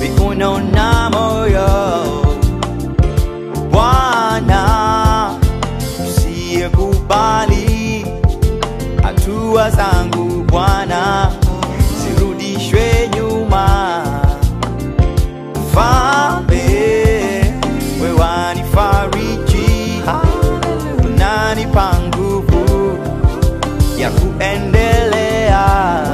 viuno na moyo. Bwana, usiyekubali hatua zangu Bwana zirudishwe nyuma. Mfalme, wewe wanifariji, unanipa nguvu ya kuendelea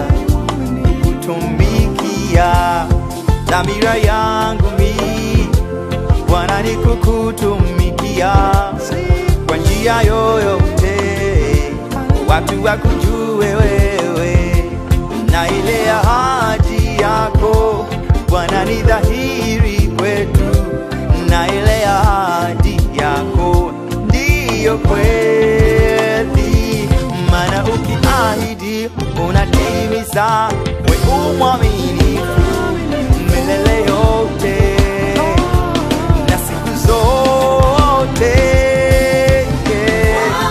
kukutumikia. Dhamira yangu mi Bwana ni kukutumikia kwa njia yoyote, watu wakujue wewe na ile ahadi yako Bwana ni dhahiri kwetu, na ile ahadi yako ndiyo kweli, maana ukiahidi unatimiza, we umwaminifu milele yote na siku zote yeah.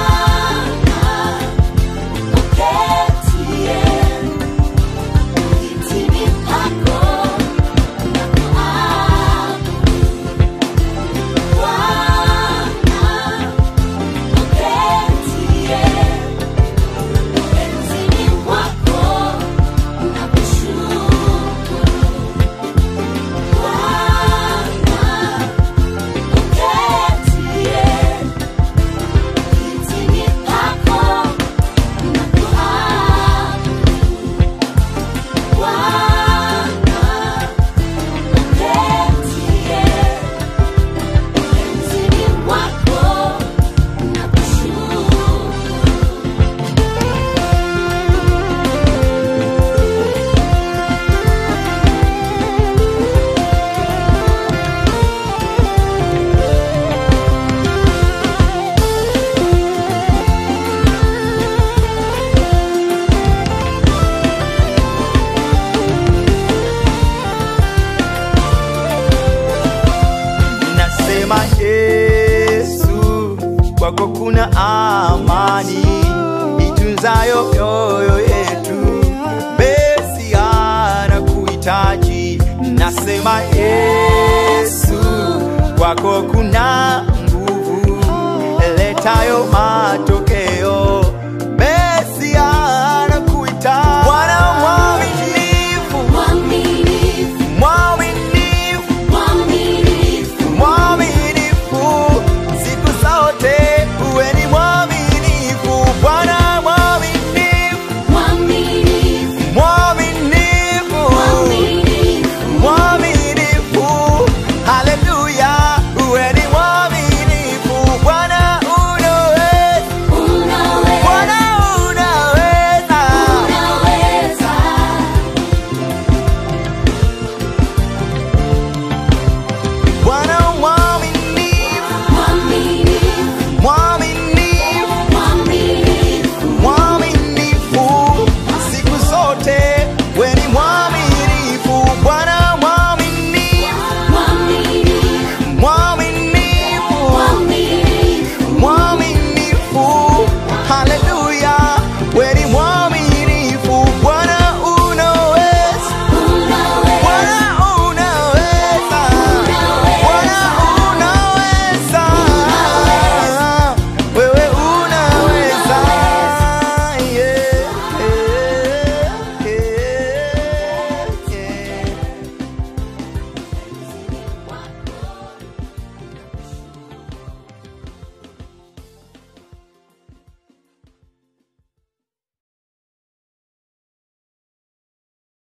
Nasema Yesu, kwako kuna amani itunzayo mioyo yetu, besi anakuhitaji. Nasema Yesu, kwako kuna nguvu letayo matokeo